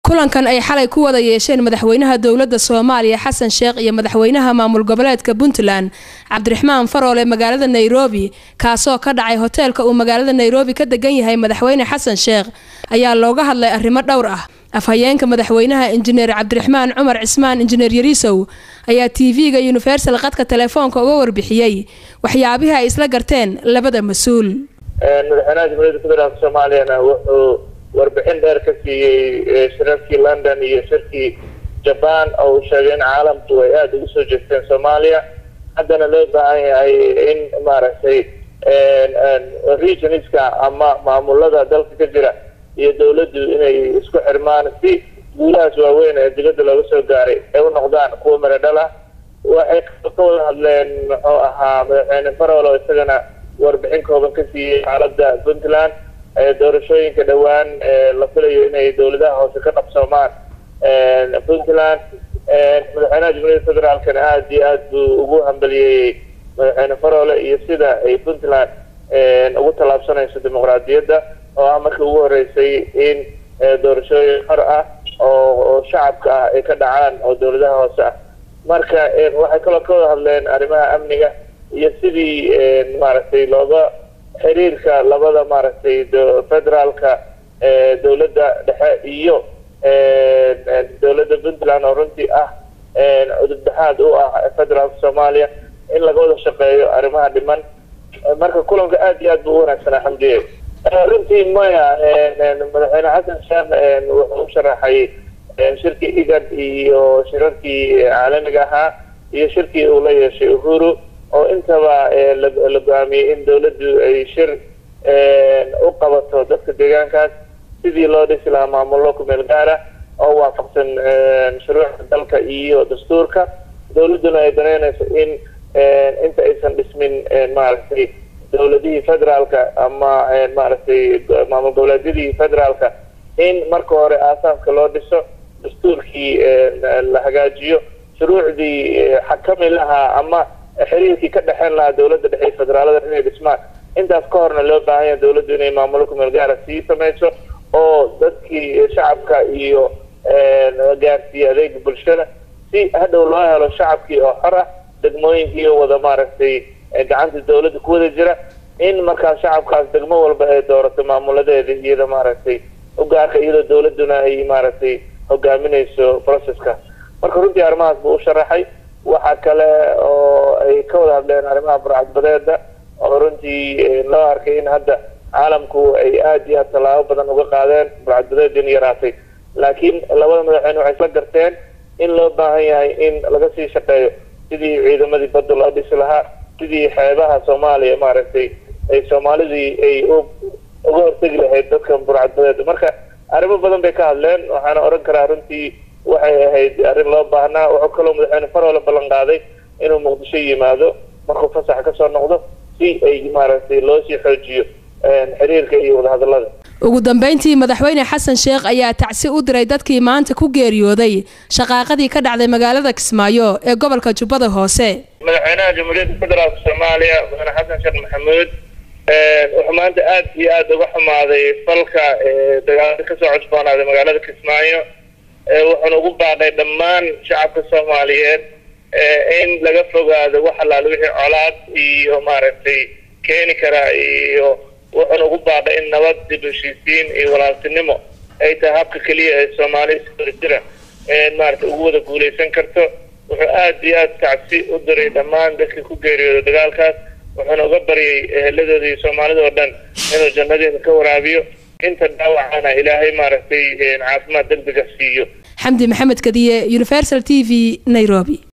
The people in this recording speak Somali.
kulankan ay xalay ku wada yeesheen madaxweynaha dowladda soomaaliya xasan sheekh iyo madaxweynaha maamul goboleedka puntland cabdiraxmaan faroole magaalada nairobi kaasoo ka dhacay hoteelka uu magaalada nairobi ka degan yahay madaxweyne xasan sheekh ayaa looga hadlay arrimo dhowr ah afhayeenka madaxweynaha injineer cabdiraxmaan cumar cismaan injineer yariisow ayaa t v-ga universal qadka telefoonka uga warbixiyey waxyaabihii ay isla garteen labada mas-uul madaxweynaha jamhuuriyadda federaalk soomaaliyana wuxuu warbixin dheer ka siiyey shirarkii london iyo shirkii jaban oo uu sheegay in caalamku ay aada ugu soo jeesteen soomaaliya haddana loo baahan yahay in maaragtay regionska ama maamulada dalka ka jira iyo dawladdu inay isku xirmaan si guulahaas waaweyn ee dibadda looga soo gaaray ay u noqdaan kuwa maradhal ah waxay ka wada hadleen muxuu ahaa madaxweyne farolo isagana warbixin kooban ka siiyey xaaladda puntland doorashooyinka dhowaan la filayo inay dawladaha hoose ka qabsoomaan puntland madaxweynaha jamhuuriyadda federaalkana aada iyo aada buu ugu hambaliyeeyey madaxweyne farole iyo sida ay puntland ugu tallaabsanayso dimuqraadiyadda oo ah markii ugu horeysay in doorashooyin xor ah oo oo shacabka ah ay ka dhacaan oo dawladaha hoose ah marka waxay kaloo ka wada hadleen arrimaha amniga iyo sidii maaragtay looga xiriirka labada maaragtay federaalka dawladda dhexe iyo dawladda puntland oo runtii ah udubdhexaad u ah federaalka soomaaliya in laga wada shaqeeyo arrimaha dhiman marka kulanka aada iyo aad buu u wanaagsanaa xamdiye runtii maya madaxweyne xasan sheekh wuxuu u sharaxay shirkii igad iyo shirarkii caalamiga ahaa iyo shirkii uu la yeeshay uhuru oo intaba la go-aamiyey in dawladdu ay shir u qabato dadka deegaankaas sidii loo dhisi lahaa maamullo kumeel gaara oo waafaqsan shuruucda dalka iyo dastuurka dawladduna ay daneynayso in inta aysan dhismin maaragtay dawladihii federaalka ama maaragtay maamul goboleedyadii federaalka in marka hore aasaaska loo dhiso dastuurkii la hagaajiyo shuruucdii xakami lahaa ama xiriirkii ka dhexeyn lahaa dawladda dhexe federaalada inay dhismaan intaas ka horna loo baahan yahay dawladdu inay maamulo kumeel gaara sii samayso oo dadkii shacabka iyo gaarsiiye adeega bulshada si hadhow loo helo shacabkii oo xor ah degmooyinkii oo wada maaragtay gacanta dawladda ku wada jira in markaas shacabkaas degmo walba ay doorato maamuladeeda iyada maaragtay ugaarka iyadoo dawladduna ay maaragtay hogaaminayso processka marka runtii arrimahaas buu u sharaxay waxaa kale oo ay ka wada hadleen arrimaha burcadbadeeda oo runtii loo arkay in hadda caalamku ay aada iyo aad tallaabo badan uga qaadeen burcadbadeeda in yaraatay laakiin labada madaxweyne waxay isla garteen in loo baahan yahay in laga sii shaqeeyo sidii ciidamadii badda loo dhisi lahaa sidii xeebaha soomaaliya maaragtay ay soomaalidii ay uga hortegi lahayd dadkan burcadbadeeda marka arrimo badan bay ka hadleen waxaana odhan karaa runtii waxay ahayd arrin loo baahnaa wuxuu kaloo madaxweyne farole ballan qaaday inuu muqdisho yimaado markuu fasax kasoo noqdo si ay maaragtay loo sii xoojiyo xiriirka iyo wadahadalada ugu dambeyntii madaxweyne xasan sheekh ayaa tacsi u diray dadkii maanta ku geeriyooday shaqaaqadii ka dhacday magaalada kismaayo ee gobolka jubbada hoose madaxweynaha jamhuuriyadda federaalka soomaaliya mudane xasan sheekh maxamuud wuxuu maanta aada iyo aada uga xumaaday falka dagaalada kasoo cusboonaaday magaalada kismaayo wuxuuna ugu baaqay dhammaan shacabka soomaaliyeed in laga fogaado wax allaale wixii colaad iyo maaragtay keeni kara iyo wuxuuna ugu baaqay in nabad dib heshiisiin iyo walaaltinimo ay tahay habka keliya ee soomaaliya si wada jira maaragtay ugu wada guuleysan karto wuxuu aada iyo aada tacsi u diray dhammaan dadkii ku geeriyooda dagaalkaas wuxuuna uga baryay eheladooda iyo soomaalida oo dhan inuu jannadeeda ka waraabiyo inta dhaawacana ilaahay maaragtay caafimaad deg dega siiyo xamdi maxamed kadiye universal t v nairobi